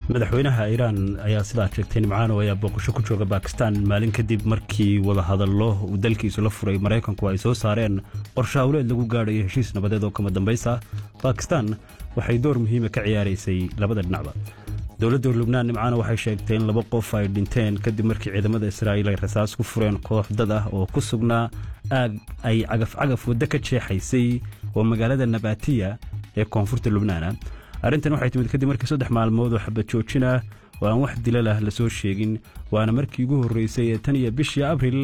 madaxweynaha iiraan ayaa sidaa sheegtay nimcaano ayaa booqasho ku jooga bakistan maalin kadib markii wadahadallo uu dalkiisu la furay maraykanku ay soo saareen qorshe hawleed lagu gaadhayo heshiis nabadeed oo kama dambaysa bakistan waxay door muhiima ka ciyaaraysay labada dhinacba dowladda lubnaan nimcaano waxay sheegtay in laba qof ay dhinteen kadib markii ciidamada israa'iil ay rasaas ku fureen koox dad ah oo ku sugnaa aag ay cagaf-cagaf waddo ka jeexaysay oo magaalada nabatiya ee koonfurta lubnaana arrintan waxay timid kadib markii saddex maalmood oo xabad joojin ah oo aan wax dilal ah la soo sheegin waana markii ugu horreysay ee tan iyo bishii abril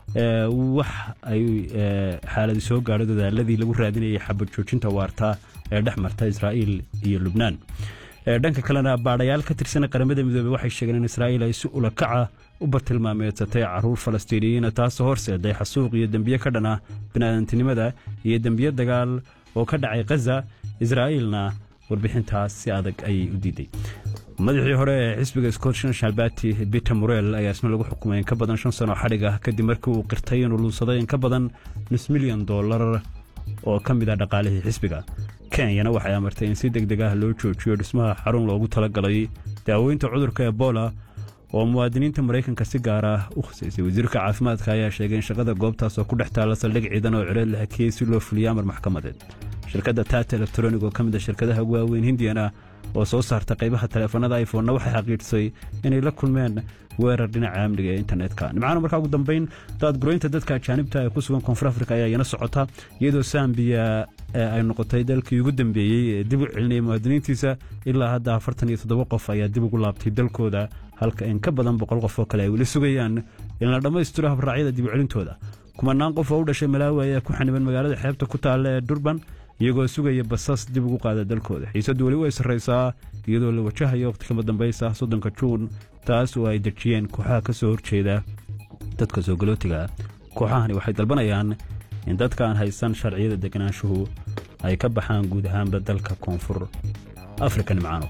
wax ay xaaladi soo gaadho dadaaladii lagu raadinayay xabad joojinta waarta ee dhex marta israa'iil iyo lubnaan dhanka kalena baadhayaal ka tirsan qaramada midoobey waxay sheegeen in israa'iil ay si ulakaca u bartilmaameedsatay caruur falastiiniyiina taasoo horseeday xasuuq iyo dembiye ka dhan ah bini'aadantinimada iyo dembiye dagaal oo ka dhacay khaza israa'iilna warbixintaas si adag ayay u diiday madaxii hore ee xisbiga scottish national party peter morel ayaa isna lagu xukumay in ka badan shan sano xadhig ah kadib markii uu qirtay inuu luunsaday in ka badan nus milyan dollar oo ka mid ah dhaqaalihii xisbiga kenyana waxay amartay in si deg deg ah loo joojiyo dhismaha xarun loogu talagalay daaweynta cudurka ebola oo muwaadiniinta maraykanka si gaar ah u khusaysay wasiirka caafimaadka ayaa sheegay in shaqada goobtaas oo ku dhex taalla saldhig ciidan oo cireed la hakiyey si loo fuliyo amar maxkamadeed shirkadda tata elektronig oo ka mid a shirkadaha ugu waaweyn hindiyana oo soo saarta qaybaha taleefanada iphonna waxay xaqiijisay inay la kulmeen weerar dhinaca amniga ee internetka nimcaana markaa ugu dambayn daadgureynta dadka ajaanibta ee ku sugan koonfur afrika ayaa iyana socota iyadoo sambiya ay noqotay dalkii ugu dambeeyey ee dib u celinaya muwaadiniintiisa ilaa hadda afartan iyo toddoba qof ayaa dib ugu laabtay dalkooda halka in ka badan boqol qof oo kale ay weli sugayaan in la dhammaystiro habraacyada dib u celintooda kumanaan qof oo u dhashay malaawi ayaa ku xaniban magaalada xeebta ku taalla ee durban iyagoo sugaya basas dib ugu qaada dalkooda xiisaddu weli way sarraysaa iyadoo la wajahayo wakhti kama dambaysa soddonka juun taas oo ay dejiyeen kooxaha ka soo horjeeda dadka soo galootiga kooxahani waxay dalbanayaan in dadka aan haysan sharciyada deganaanshuhu ay ka baxaan guud ahaanba dalka koonfur afrika nimcaano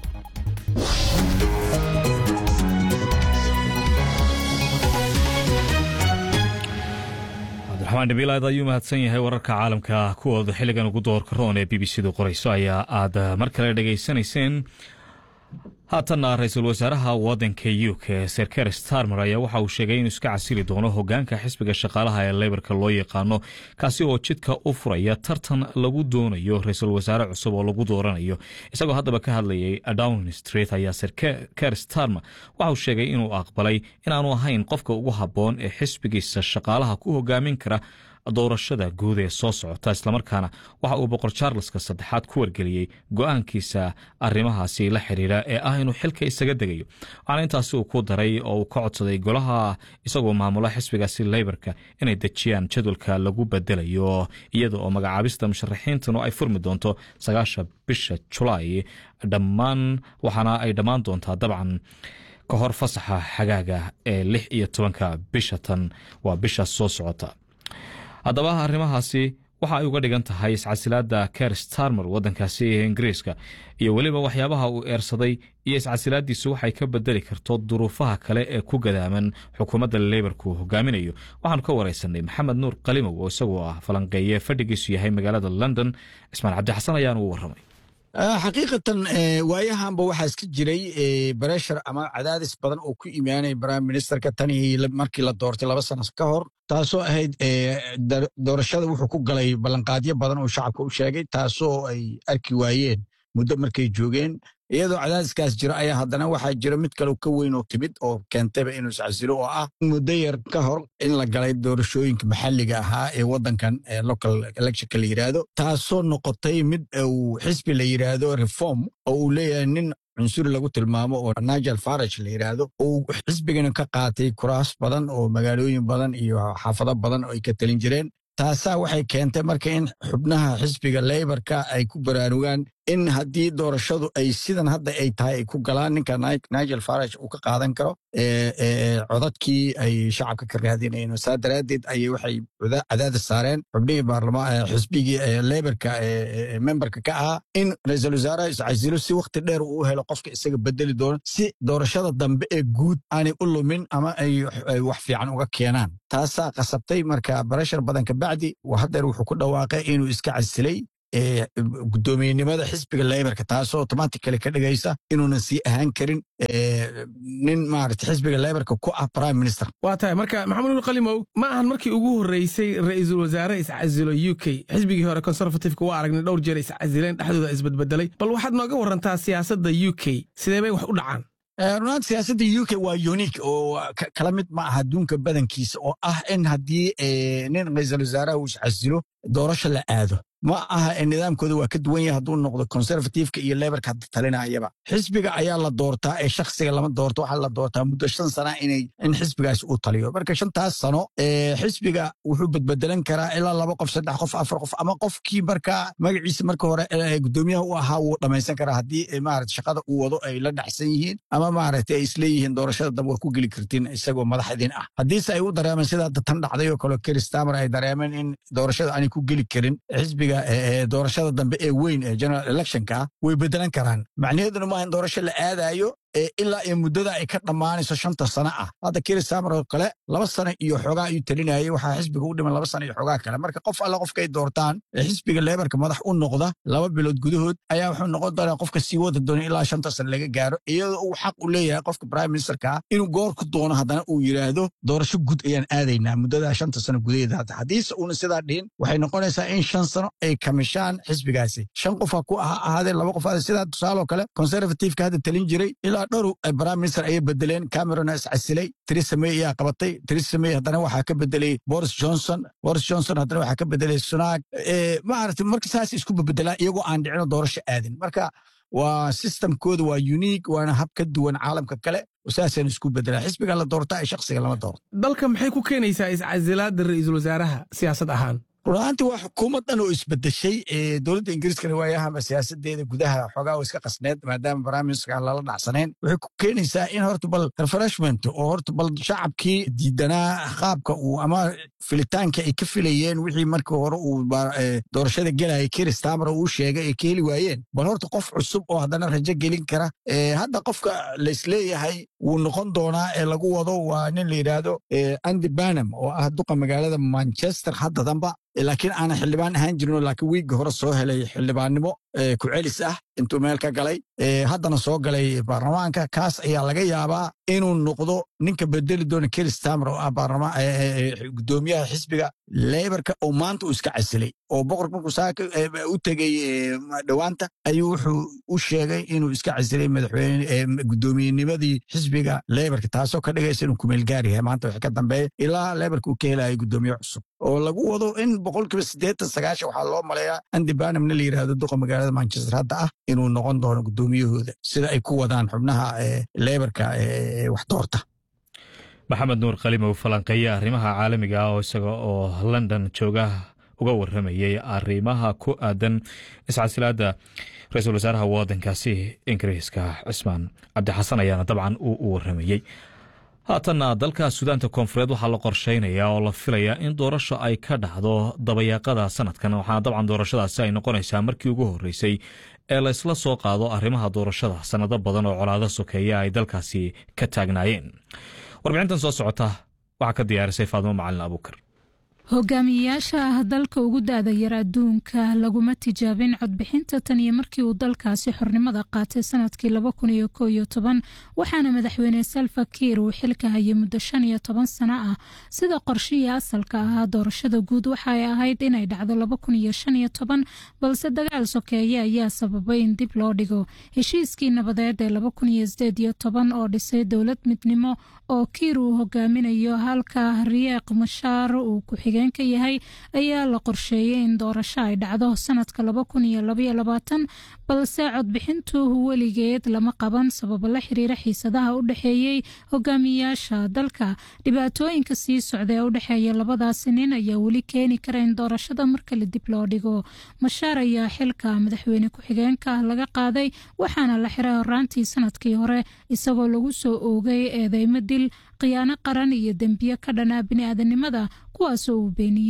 cabdiraxmaan dhabiilaad ayuu mahadsan yahay wararka caalamka kuwooda xilligan ugu doorka roon ee b b c du qorayso ayaa aad mar kale dhegaysanayseen haatanna ra-iisul wasaaraha wadanka u k ser ker starmer ayaa waxa uu sheegay inuu iska casili doono hogaanka xisbiga shaqaalaha ee leybarka loo yaqaano kaasi oo jidka u furaya tartan lagu doonayo ra-iisul wasaare cusub oo lagu dooranayo isagoo haddaba ka hadlayay downing street ayaa ser ker starmer waxa uu sheegay inuu aqbalay inaanu ahayn qofka ugu habboon ee xisbigiisa shaqaalaha ku hogaamin kara doorashada guud ee soo socota islamarkaana waxa uu boqor charleska saddexaad ku wargeliyey go-aankiisa arrimahaasi la xiriira ee ah inuu xilka isaga degayo waxaana intaasi uu ku daray oo uu ka codsaday golaha isagoo maamula xisbigaasi leybarka inay dejiyaan jadwalka lagu bedelayo iyada oo magacaabista musharaxiintanu ay furmi doonto sagaasha bisha julaay dhammaan waxaana ay dhammaan doontaa dabcan ka hor fasaxa xagaaga ee lix iyo tobanka bisha tan waa bisha soo socota haddaba arrimahaasi waxa ay uga dhigan tahay iscasilaadda ker starmer waddankaasi ee ingiriiska iyo weliba waxyaabaha uu eersaday iyo iscasilaaddiisu waxay ka bedeli karto duruufaha kale ee ku gadaaman xukuumadda leybarku hogaaminayo waxaanu ka waraysanay maxamed nuur qalimow oo isagoo ah falanqeeye fadhigiisu yahay magaalada london cismaan cabdixasan ayaanu u warramay xaqiiqatan waayahanba waxaa iska jiray bareshar ama cadaadis badan oo ku imaanaya prime ministerka tanii markii la doortay laba sano ka hor taasoo ahayd doorashada wuxuu ku galay ballanqaadyo badan oo shacabka u sheegay taasoo ay arki waayeen muddo markay joogeen iyadoo cadaadiskaas jiro ayaa haddana waxaa jira mid kale ka weyn oo timid oo keentayba inuu iscasilo oo ah muddo yar ka hor in la galay doorashooyinka maxalliga ahaa ee waddankan local electionka la yidhaahdo taasoo noqotay mid uu xisbi la yidhaahdo reform oo uu leeyahay nin cunsuri lagu tilmaamo oo nigel farage la yidhaahdo uu xisbigana ka qaatay kuraas badan oo magaalooyin badan iyo xaafado badan oo ay ka talin jireen taasaa waxay keentay marka in xubnaha xisbiga leybarka ay ku baraarugaan in haddii doorashadu ay sidan hadda ay tahay ay ku galaan ninka nigel farage uu ka qaadan karo codadkii ay shacabka ka raadinayeen saa daraaddeed ayay waxay cadaadis saareen xubnihii baarlamaan xisbigii leybarka memberka ka ahaa in ra-iisul wasaaraha iscasilo si wakhti dheer uu u helo qofka isaga bedeli doono si doorashada dambe ee guud aanay u lumin ama ay wax fiican uga keenaan taasaa qasabtay marka barashar badan kabacdi haddeer wuxuu ku dhawaaqay inuu iska casilay guddoomiyenimada xisbiga leybarka taasoo automatically ka dhigaysa inuunan sii ahaan karin nin maarata xisbiga leybarka ku ah prime minister waa tahay marka maxamed ul qalimow ma ahan markii ugu horreysay ra'iisul wasaare iscasilo u k xisbigii hore conservativeka waa aragnay dhowr jeer iscasileen dhexdooda isbedbedelay bal waxaad nooga warantaa siyaasadda u k sidee bay wax u dhacaan runaanta siyaasadda u k waa unique oo kala mid ma aha adduunka badankiisa oo ah in haddii nin ra'iisul wasaaraha uu iscasilo doorasho la aado ma aha nidaamkooda waa ka duwan yahay hadduu noqdo conservativeka iyo lebarka hadda talinayaba xisbiga ayaa la doortaa ee shakhsiga lama doorto waxaa la doortaa muddo shan sana inay in xisbigaasi uu taliyo marka shantaas sano xisbiga wuxuu bedbedelan karaa ilaa laba qof saddex qof afar qof ama qofkii markaa magaciisa marka hore guddoomiyaha u ahaa wuu dhammaysan karaa haddii maarata shaqada uu wado ay la dhacsan yihiin ama maarata ay isleeyihiin doorashada dab waa ku geli kartiin isagoo madaxdiin ah haddiise ay u dareemeen sida hadda tan dhacday oo kale keristamer ay dareemeen in doorashada aanay ku geli karin xisbiga doorashada dambe ee weyn ee general electionka way bedelan karaan macnaheeduna maaha in doorasho la aadayo ilaa iyo muddada ay ka dhammaanayso shanta sano ah hadda kerisamer oo kale laba sano iyo xoogaa ayuu talinayay waxaa xisbiga u dhiman laba sano iyo xoogaa kale marka qof alle qofkay doortaan xisbiga lebarka madax u noqda laba bilood gudahood ayaa wuxuu noqon doonaa qofka sii wada doona ilaa shanta sano laga gaaro iyadoo uu xaq u leeyahay qofka prime ministerka inuu goor ku doono haddana uu yidhaahdo doorasho gud ayaan aadaynaa muddada shanta sano gudaheeda hadda haddiise uuna sidaa dhihin waxay noqonaysaa in shan sano ay kamishaan xisbigaasi shan qofa ku ahaadeen laba qof sidaa tusaaloo kale conservativeka hadda talin jiray ilaa dhowr prime minister ayay bedeleen camerona iscasilay theresa may ayaa qabatay theresa may haddana waxaa ka bedelay boris johnson boris johnson haddana waxaa ka bedelay sunaag maarata marka saas isku bebedelaan iyagoo aan dhicino doorasho aadin marka waa systemkooda waa unique waana hab ka duwan caalamka kale saasaan isku bedelaa xisbiga la doortaa ee shakhsiga lama doorto dalka maxay ku keenaysaa iscasilaadda ra'iisul wasaaraha siyaasad ahaan runaantii waa xukuumad dhan oo isbedeshay dowladda ingiriiskana waayahama siyaasadeeda gudaha xoogaa iska qasneed maadaama barnaamijka lala dhacsanayn waxay ku keenaysaa in horta bal refreshment oo horta bal shacabkii diidanaa qaabka uu ama filitaanka ay ka filayeen wixii markii hore uu doorashada gelaya keristamer uu sheegay ay ka heli waayeen bal horta qof cusub oo haddana rajo gelin kara hadda qofka laisleeyahay wuu noqon doonaa ee lagu wado waa nin la yidhaahdo andy banam oo ah duqa magaalada manchester hadda damba laakiin aanan xildhibaan ahaan jirinoo laakiin wiigga hore soo helay xildhibaannimo ku celis ah intuu meel ka galay haddana soo galay baarlamaanka kaas ayaa laga yaabaa inuu noqdo ninka bedeli doona keristamer oo ah gudoomiyaha xisbiga lebarka oo maanta uu iska casilay oo boqor markuu saaka u tegey dhowaanta ayuu wuxuu u sheegay inuu iska casilay madaxweyne gudoomiyenimadii xisbiga lebarka taasoo ka dhigaysa inuu kumeelgaar yahay maanta wax ka dambeeya ilaa lebarka uu ka helayo gudoomiye cusub oo lagu wado in boqolkiiba siddeetan sagaashan waxaa loo maleeyaa andi banamna la yidhahdo duqa magaalada manchester hadda ah inuu noqon doono gudoomiyahooda sida ay ku wadaan xubnaha lebarka wax doorta maxamed nuur kalimow falanqeeye arrimaha caalamiga ah oo isaga oo london jooga uga waramayey arrimaha ku aadan iscasilaadda ra-iisul wasaaraha wadankaasi ingiriiska cismaan cabdixasan ayaana dabcan uu u waramayey haatanna dalka suudaanta koonfureed waxaa la qorsheynayaa oo la filayaa in doorasho ay ka dhacdo dabayaaqada sanadkan waxaana dabcan doorashadaasi ay noqonaysaa markii ugu horreysay ee la ysla soo qaado arrimaha doorashada sannado badan oo colaado sokeeya ay dalkaasi ka taagnaayeen warbixintan soo socota waxaa ka diyaarisay faadimo macalin abuukar hogaamiyeyaasha ah dalka ugu da-da yar adduunka laguma tijaabin codbixinta tan iyo markii uu dalkaasi xornimada qaatay sanadkii laba kun iyo koo iyo toban waxaana madaxweyne salva kiir uu xilka hayay muddo shan iyo toban sano ah sida qorshihii asalka ahaa doorashada guud waxaay ahayd inay dhacdo laba kun iyo shan iyo toban balse dagaal sokeeye ayaa sababay in dib loo dhigo heshiiskii nabadeed ee laba kun iyo sideed iyo toban oo dhisay dowlad midnimo oo kiir uu hogaaminayo halka riyeeq mashaar uu ku ka yahay ayaa la qorsheeyey in doorasho ay dhacdo sanadka laba kun iyo labaiyo labaatan balse codbixintu weligeed lama qaban sababo la xiriira xiisadaha u dhexeeyey hogaamiyayaasha dalka dhibaatooyinka sii socda ee u dhexeeya labadaasi nin ayaa weli keeni kara in doorashada markale dib loo dhigo mashaar ayaa xilka madaxweyne ku-xigeenka laga qaaday waxaana la xiray horaantii sanadkii hore isagoo lagu soo oogay eedeymo dil khiyaano qaran iyo dembiyo ka dhanaa bini-aadanimada kuwaasoo uu beeniyey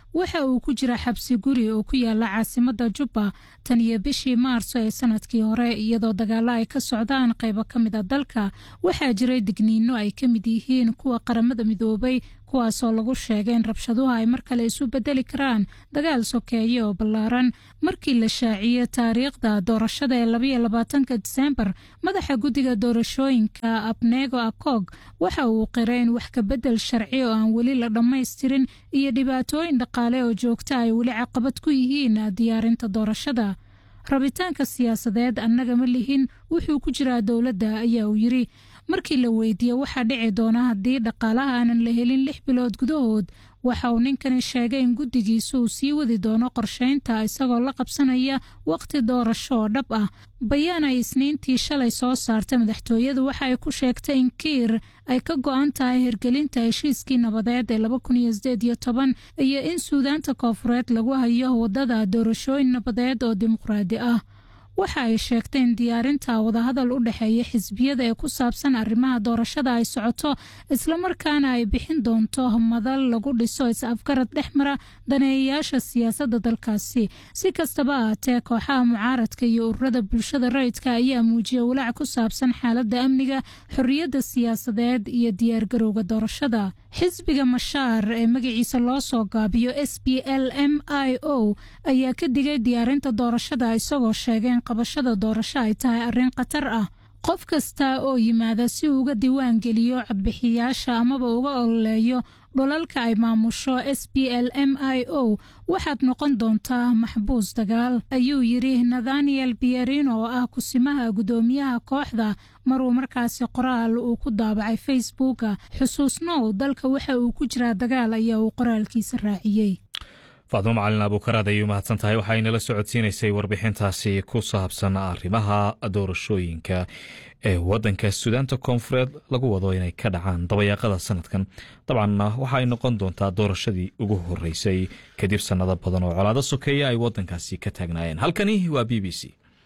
waxa uu ku jira xabsi guri oo ku yaala caasimada jubba tan iyo bishii maarso ee sanadkii hore iyadoo dagaalo ay ka socdaan qaybo ka mid a dalka waxaa jiray digniino ay ka mid yihiin kuwa qaramada midoobay kuwaasoo lagu sheegay in rabshaduhu ay mar kale isu bedeli karaan dagaal sokeeye oo ballaaran markii la shaaciyey taariikhda doorashada ee labaiyo labaatanka diseembar madaxa guddiga doorashooyinka abnego akog waxa uu qiray in wax kabedel sharci oo aan weli la dhammaystirin iyo dhibaatooyin dhaqaale oo joogta ay weli caqabad ku yihiin diyaarinta doorashada rabitaanka siyaasadeed annaga ma lihin wuxuu ku jiraa dowladda ayaa uu yiri markii la weydiiyey waxaa dhici doona haddii dhaqaalaha aanan la helin lix bilood gudahood waxa uu ninkani sheegay in guddigiisa uu sii wadi doono qorsheynta isagoo la qabsanaya waqti doorasho oo dhab ah bayaan ay isniintii shalay soo saartay madaxtooyadu waxa ay ku sheegtay in kiir ay ka go-an tahay hirgelinta heshiiskii nabadeed ee laba kun iyo sideed iyo toban iyo in suudaanta koofureed lagu hayo wadada doorashooyin nabadeed oo dimuqraadi ah waxa ay sheegtay in diyaarinta wadahadal u dhexeeya xisbiyada ee ku saabsan arrimaha doorashada ay socoto islamarkaana ay bixin doonto madal lagu dhiso is-afgarad dhex mara daneeyayaasha siyaasadda dalkaasi si kastaba ahaatee kooxaha mucaaradka iyo ururada bulshada rayidka ayaa muujiyay walaac ku saabsan xaaladda amniga xorriyadda siyaasadeed iyo diyaargarowga doorashada xisbiga mashaar ee magaciisa loo soo gaabiyo s b l m i o ayaa ka digay diyaarinta doorashada isagoo sheegay in qabashada doorasho ay tahay arrin khatar ah qof kasta oo yimaada si uu uga diiwaan geliyo codbixiyaasha amaba uga ololeeyo dholalka ay maamusho s b l m i o waxaad noqon doontaa maxbuus dagaal ayuu yidhi nathaniel bierino oo ah kusimaha guddoomiyaha kooxda maruu markaasi qoraal uu ku daabacay facebooka xusuusnow dalka waxa uu ku jiraa dagaal ayaa uu qoraalkiisa raaciyey faadmo macalin abuukaraad ayay umahadsan tahay waxaa inala socodsiinaysay warbixintaasi ku saabsan arrimaha doorashooyinka ee waddanka suudaanta koonfureed lagu wado inay ka dhacaan dabayaaqada sanadkan dabcanna waxa ay noqon doontaa doorashadii ugu horeysay kadib sannado badan oo colaado sokeeya ay waddankaasi ka taagnaayeen halkani waa b b c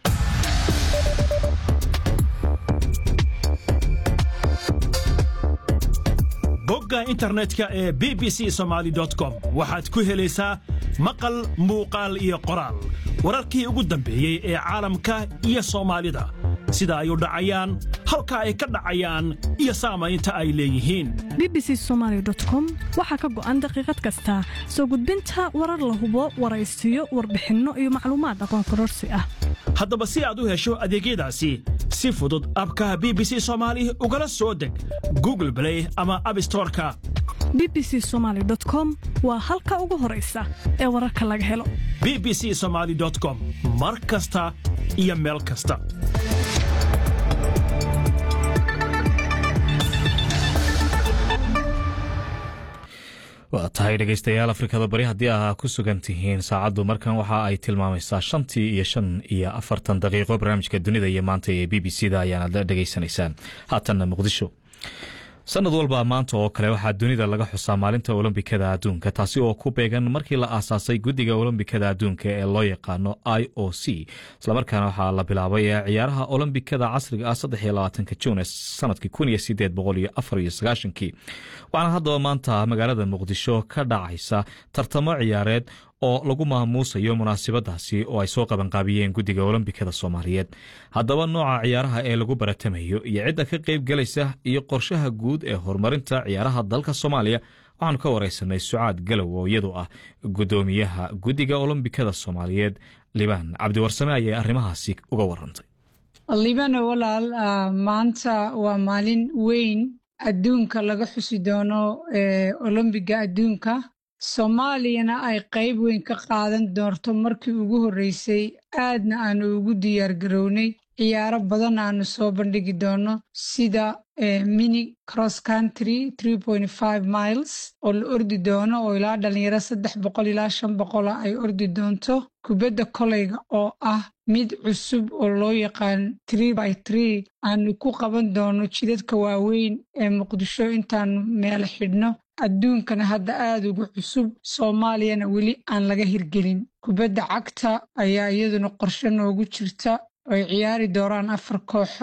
bogga internetka ee b b c somaali com waxaad ku helaysaa maqal muuqaal iyo qoraal wararkii ugu dambeeyey ee caalamka iyo soomaalida sida ay u dhacayaan halka ay ka dhacayaan iyo saamaynta ay leeyihiin bbc somalycom waxaa ka go'an daqiiqad kasta soo gudbinta warar la hubo waraysiyo warbixinno iyo macluumaad aqoon kororsi ah haddaba si aad u hesho adeegyadaasi si fudud abkaha b b c soomaali ugala soo deg google blay ama abstoreka bbc somaly com waa halka ugu horaysa ee wararka laga helo b b c somaali com mar kasta iyo meel kasta waa tahay dhegaystayaal afrikada bari haddii aa ku sugan tihiin saacaddu markan waxa ay tilmaamaysaa shantii iyo shan iyo afartan daqiiqo barnaamijka dunida iyo maanta ee b b c da ayaanad dhegaysanaysaan haatanna muqdisho sanad walba maanta oo kale waxaa dunida laga xusaa maalinta olombikada adduunka taasi oo ku beegan markii la aasaasay guddiga olombikada adduunka ee loo yaqaano i o c islamarkaana waxaa la bilaabay ciyaaraha olombikada casriga ah saddex iyo labaatanka juun ee sanadkii kun iyo sideed boqol iyo afar iyo sagaashankii waxaana haddaba maanta magaalada muqdisho ka dhacaysa tartamo ciyaareed oo lagu maamuusayo munaasabadaasi oo ay soo qabanqaabiyeen guddiga olombikada soomaaliyeed haddaba nooca ciyaaraha ee lagu baratamayo iyo cidda ka qayb galaysa iyo qorshaha guud ee horumarinta ciyaaraha dalka soomaaliya waxaanu ka wareysanay sucaad galow oo iyadu ah guddoomiyaha guddiga olombikada soomaaliyeed libaan cabdiwarsame ayay arrimahaasi uga warantay libano walaal maanta waa maalin weyn adduunka laga xusi doono olombiga adduunka soomaaliyana ay qayb weyn ka qaadan doonto markii ugu horreysay aadna aanu ugu diyaar garownay ciyaaro badan aanu soo bandhigi doono sida mini cross country miles oo la ordi doono oo ilaa dhalinyaro saddex boqol ilaa shan boqola ay ordi doonto kubadda koleyga oo ah mid cusub oo loo yaqaan by aanu ku qaban doono jidadka waaweyn ee muqdisho intaanu meel xidhno adduunkana hadda aada uga cusub soomaaliyana weli aan laga hirgelin kubadda cagta ayaa iyaduna qorshe noogu jirta ay ciyaari doonaan afar kooxood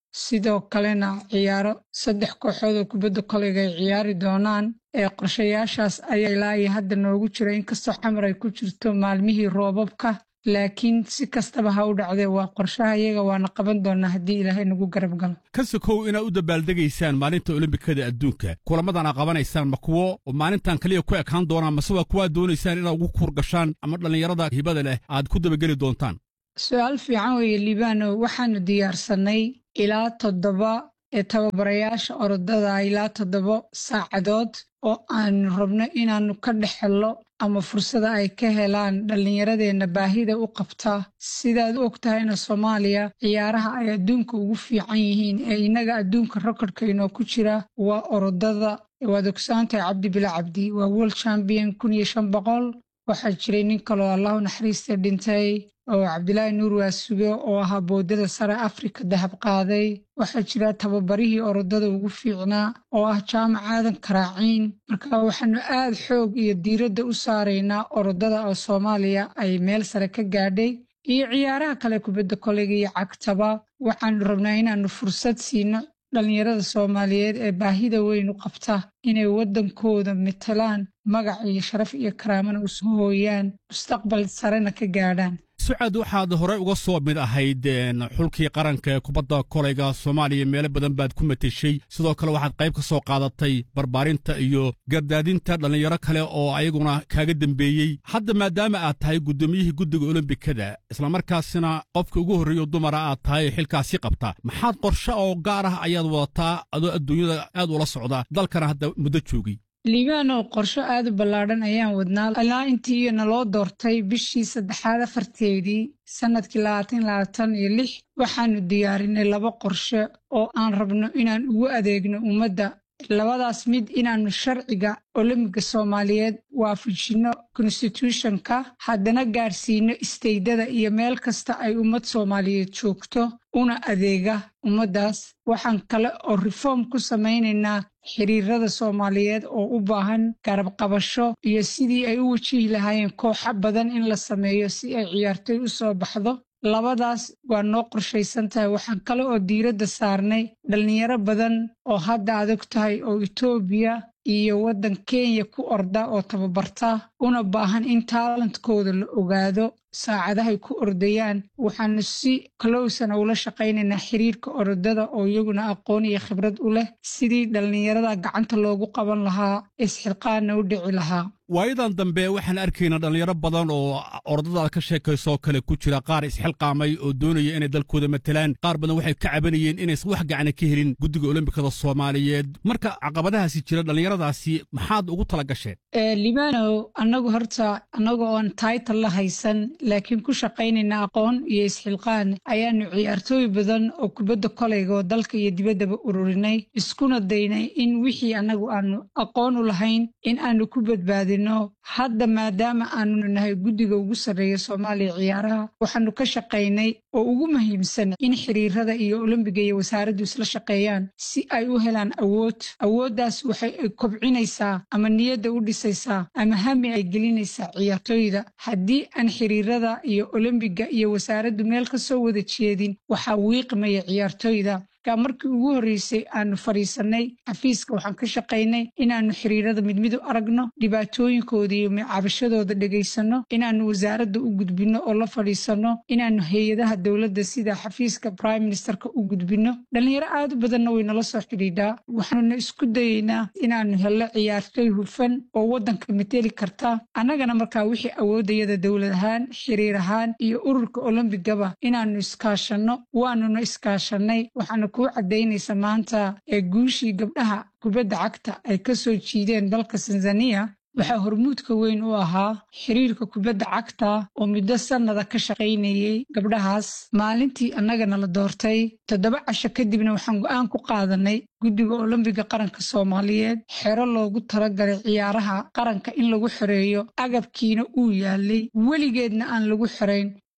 sidoo kalena ciyaaro saddex kooxood oo kubadda koleyga ay ciyaari doonaan ee qorshayaashaas ayaa ilaa iyo hadda noogu jira inkastoo xamar ay ku jirto maalmihii roobabka laakiin si kastaba ha u dhacdee waa qorshaha iyaga waana qaban doonaa haddii ilaahay nagu garab galo ka sokow inaad u dabaaldegaysaan maalinta olombikada adduunka kulamadan aad qabanaysaan ma kuwo maalintan kaliya ku ekaan doonaan mase waa kuwaad doonaysaan inaad ugu kurgashaan ama dhallinyarada hibada leh aad ku dabageli doontaan su-aal fiican weeye liibano waxaanu diyaarsannay ilaa toddoba ee tababarayaasha orodada ilaa toddoba saacadood oo aanu rabno inaannu ka dhex hello ama fursada ay ka helaan dhallinyaradeenna baahida u qabta sidaad u og tahayna soomaaliya ciyaaraha ay adduunka ugu fiican yihiin ee innaga adduunka rekordkaynoo ku jira waa orodada waad ogsaantahay cabdi bila cabdi waa world champion kun iyo shan boqol waxaa jiray nin kaloo allahu naxariista dhintay oo cabdilaahi nuur waasuge oo ahaa boodada sare afrika dahab qaaday waxaa jira tababarihii orodada ugu fiicnaa oo ah jaamac aadan karaaciin marka waxaanu aad xoog iyo diiradda u saaraynaa orodada oo soomaaliya ay meel sare ka gaadhay iyo ciyaaraha kale kubadda koleyga iyo cagtaba waxaanu rabnaa inaannu fursad siino dhallinyarada soomaaliyeed ee baahida weyn u qabta inay waddankooda matalaan magac iyo sharaf iyo karaamana u soo hooyaan mustaqbal sarena ka gaadhaan sucad waxaad horey uga soo mid ahayd xulkii qaranka ee kubadda kolayga soomaaliya meelo badan baad ku mateshay sidoo kale waxaad qayb ka soo qaadatay barbaarinta iyo gardaadinta dhallinyaro kale oo ayaguna kaaga dembeeyey hadda maadaama aad tahay guddoomiyihii guddiga olombikada islamarkaasina qofka ugu horreeyo dumara aad tahay ee xilkaasi qabta maxaad qorshe oo gaar ah ayaad wadataa adoo adduunyada aad ula socda dalkana hadda muddo joogay liibaanow qorsho aad u ballaadhan ayaan wadnaa ilaa intii naloo doortay bishii saddexaad afarteedii sannadkii labaatan labaatan iyo lix waxaanu diyaarinay laba qorshe oo aan rabno inaan ugu adeegno ummadda labadaas mid inaannu sharciga olombiga soomaaliyeed waafajinno konstituushonka haddana gaadhsiino isteydada iyo meel kasta ay ummad soomaaliyeed joogto una adeega ummaddaas waxaan kale oo reform ku samaynaynaa xiriirada soomaaliyeed oo u baahan garab qabasho iyo sidii ay u wajihi lahaayeen kooxo badan in la sameeyo si ay ciyaartoy u soo baxdo labadaas waa noo qorshaysan tahay waxaan kale oo diiradda saarnay dhallinyaro badan oo hadda adag tahay oo etoobiya iyo waddan kenya ku orda oo tababarta una baahan in taalantkooda la ogaado saacadahay ku ordayaan waxaanu si kalowsana ula shaqaynaynaa xiriirka orodada oo iyaguna aqoon iyo khibrad u leh sidii dhallinyarada gacanta loogu qaban lahaa isxilqaanna u dhici lahaa waayadan dambe waxaan arkaynaa dhallinyaro badan oo orodadaada ka sheekaysoo kale ku jira qaar isxilqaamay oo doonaya inay dalkooda matalaan qaar badan waxay ka cabanayeen inaysan wax gacana ka helin guddiga olombikada soomaaliyeed marka caqabadahaasi jira dhallinyaradaasi maxaad ugu tala gasheen libanow annagu horta annaga oon taytal la haysan laakiin ku shaqaynayna aqoon iyo isxilqaan ayaanu ciyaartooy badan oo kubadda kolayga oo dalka iyo dibaddaba ururinay iskuna daynay in wixii annagu aanu aqoon u lahayn in aanu ku badbaadino hadda maadaama aanu nahay guddiga ugu sarreeya soomaaliya ciyaaraha waxaanu ka shaqaynay oo ugu muhiimsan in xiriirada iyo olombiga iyo wasaaraddu isla shaqeeyaan si ay u helaan awood awooddaas waxay kobcinaysaa ama niyadda u dhisaysaa ama hami ay gelinaysaa ciyaartooyda haddii aan xiriirada iyo olombiga iyo wasaaraddu meel ka soo wada jeedin waxaa wiiqmaya ciyaartooyda ka markii ugu horreysay aanu fadhiisannay xafiiska waxaan ka shaqaynay inaannu xiriirada midmid u aragno dhibaatooyinkooda iyo cabashadooda dhegaysanno inaannu wasaaradda u gudbinno oo la fadhiisanno inaannu hay-adaha dowladda sida xafiiska prime ministerka u gudbinno dhallinyaro aad u badanna way nala soo xidhiidhaa waxaanuna isku dayeynaa inaannu hello ciyaartooy hufan oo waddanka mateli karta annagana markaa wixii awooddayada dowlad ahaan xiriir ahaan iyo ururka olombigaba inaannu iskaashanno waanuna iskaashannay waxaanu kuu caddaynaysa maanta ee guushii gabdhaha kubadda cagta ay ka soo jiideen dalka tanzaniya waxaa hormuudka weyn u ahaa xiriirka kubadda cagta oo muddo sannada ka shaqaynayey gabdhahaas maalintii annagana la doortay toddoba casho kadibna waxaan go'aan ku qaadanay guddiga olombiga qaranka soomaaliyeed xero loogu talagalay ciyaaraha qaranka in lagu xoreeyo agabkiina uu yaalay weligeedna aan lagu xorayn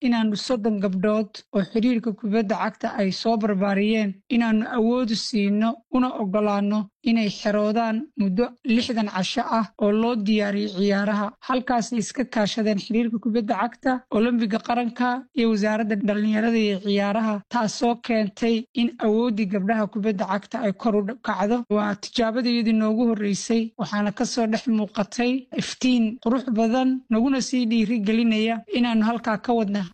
inaannu soddon gabdhood oo xiriirka kubadda cagta ay soo barbaariyeen inaannu awoodu siino una oggolaanno inay xeroodaan muddo lixdan casho ah oo loo diyaariyey ciyaaraha halkaasay iska kaashadeen xiriirka kubadda cagta olombiga qaranka iyo wasaaradda dhallinyarada iyo ciyaaraha taasoo keentay in awooddii gabdhaha kubadda cagta ay kor u kacdo waa tijaabadayadii noogu horreysay waxaana ka soo dhex muuqatay iftiin qurux badan naguna sii dhiiri gelinaya inaannu halkaa ka wadna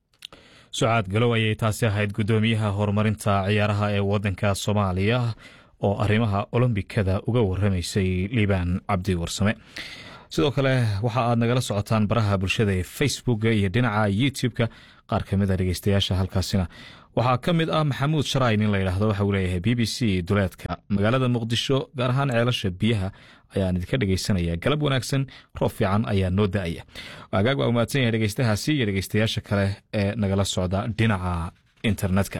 sucaad galow ayay taasi ahayd guddoomiyaha horumarinta ciyaaraha ee waddanka soomaaliya oo arrimaha olombikada uga warramaysay liibaan cabdi warsame sidoo kale waxa aad nagala socotaan baraha bulshada ee facebooka iyo dhinaca youtube-ka qaar ka mid a dhegeystayaasha halkaasina waxaa ka mid ah maxamuud sharayn in la yidhaahdo waxa uu leeyahay b b c duleedka magaalada muqdisho gaar ahaan ceelasha biyaha ayaan idinka dhegeysanaya galab wanaagsan roob fiican ayaa noo da-aya agaag waa umahadsan yahay dhegeystahaasi iyo dhegeystayaasha kale ee nagala socda dhinaca internetka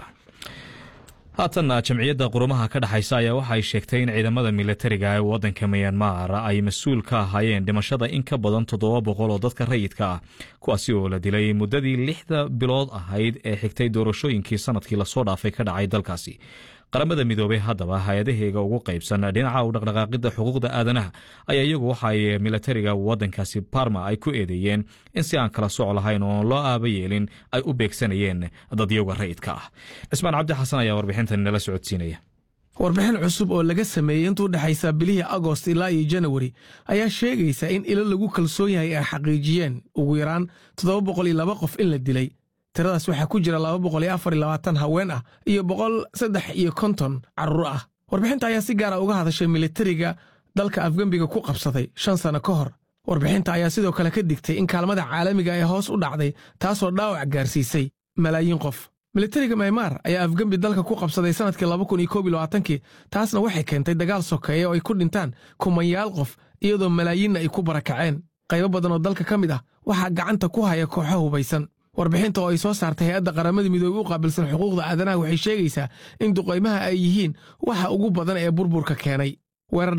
haatanna jamciyadda qurumaha ka dhexaysa ayaa waxa ay sheegtay in ciidamada milatariga ee waddanka miyanmar ay mas-uul ka ahaayeen dhimashada in ka badan toddoba boqol oo dadka rayidka ah kuwaasi oo la dilay muddadii lixda bilood ahayd ee xigtay doorashooyinkii sanadkii lasoo dhaafay ka dhacay dalkaasi qaramada midoobey haddaba hay-adaheega ugu qaybsan dhinaca u dhaqdhaqaaqidda xuquuqda aadanaha ayaa iyagu waxa ay milatariga waddankaasi barma ay ku eedeeyeen in si aan kala soc lahayn oon loo aaba yeelin ay u beegsanayeen dadyaga rayidka ah cismaan cabdi xasan ayaa warbixintan nala socodsiinaya warbixin cusub oo laga sameeyey intuu dhexaysa bilihii agost ilaa iyo janawari ayaa sheegaysa in ilo lagu kalsoon yahay ay xaqiijiyeen ugu yaraan toddoba boqol iyo laba qof in la dilay tiradaas waxaa ku jira laba boqol iyo afar iyo labaatan haween ah iyo boqol saddex iyo konton carruur ah warbixinta ayaa si gaara uga hadashay militariga dalka afgembiga ku qabsaday shan sano ka hor warbixinta ayaa sidoo kale ka digtay in kaalmada caalamiga ee hoos u dhacday taasoo dhaawac gaarsiisay malaayiin qof militariga maymaar ayaa afgembi dalka ku qabsaday sannadkii laba kun iyo koob iyo labaatankii taasna waxay keentay dagaal sokeeye oo ay ku dhintaan kumanyaal qof iyadoo malaayiinna ay ku barakaceen qaybo badan oo dalka ka mid ah waxaa gacanta ku haya kooxo hubaysan warbixinta oo ay soo saartay hay-adda qaramada midoobey u qaabilsan xuquuqda aadanaha waxay sheegaysaa in duqaymaha ay yihiin waxa ugu badan ee burburka keenay